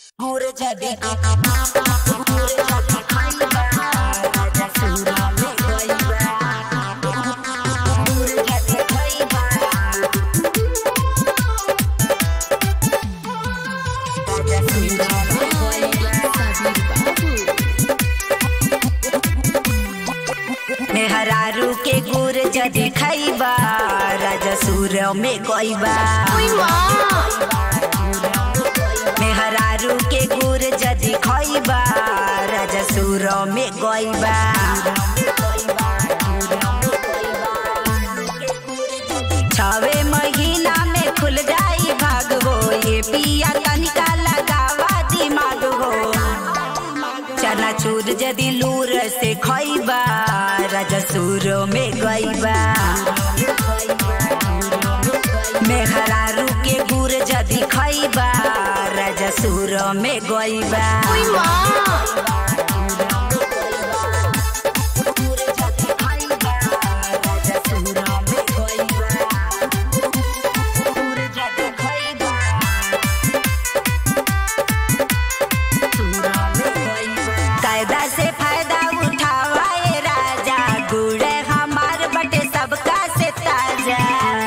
गुर जदी गुर जदी खइबा राजा सुरा में गइबा गुर जदी खइबा राजा सुरा में गइबा मेहरारू के गुर जदी खइबा राजा सुरा में गइबा मेहरारू के गुर जदी खइबा राजा सुर में गइबा छवे महीना में खुल जाई भाग हो ये पिया तनिका लगावा दिमाग हो चना चूर जदी लूर से खइबा राजा सुर में गइबा मेहरारू के गुर जदी खइबा राजा सुर में गइबा गुर जदी खइबा, राजा सुर में गइबा। गुर जदी खइबा, सुर में गइबा। कायदा से फायदा उठावा ए राजा गुड़ हमार बटे सबका से ताजा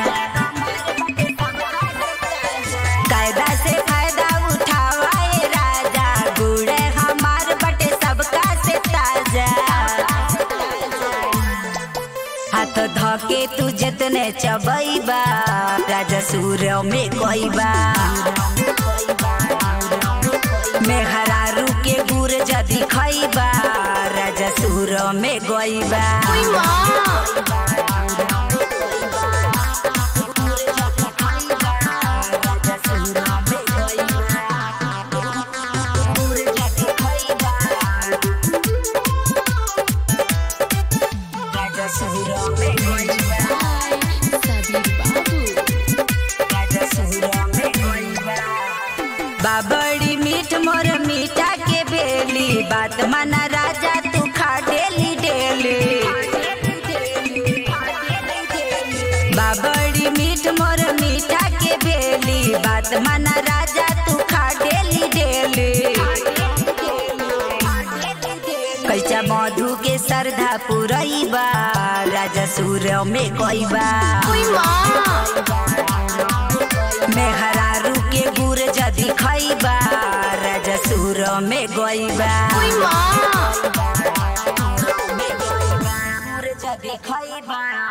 कायदा से फायदा उठावा ए राजा गुड़ हमार बटे सबका से ताजा हाथ धके तू जतने चबैबा राजा सूर्य में गइबा मेहरारू के गुर जदी खइबा राजा सूर्य में गइबा बाबड़ी मीठ मोर मीठा के बेली बात माना राजा तू खा डेली डेली बाबड़ी मीठ मोर मीठा के बेली बात माना राजा तू खा डेली डेली कैसा मधु के श्रद्धा पुरैबा राजा सूर्य में गइबा मेहरारू के गुर जदी खइबा राजा सूर में गइबा गुर जदी खइबा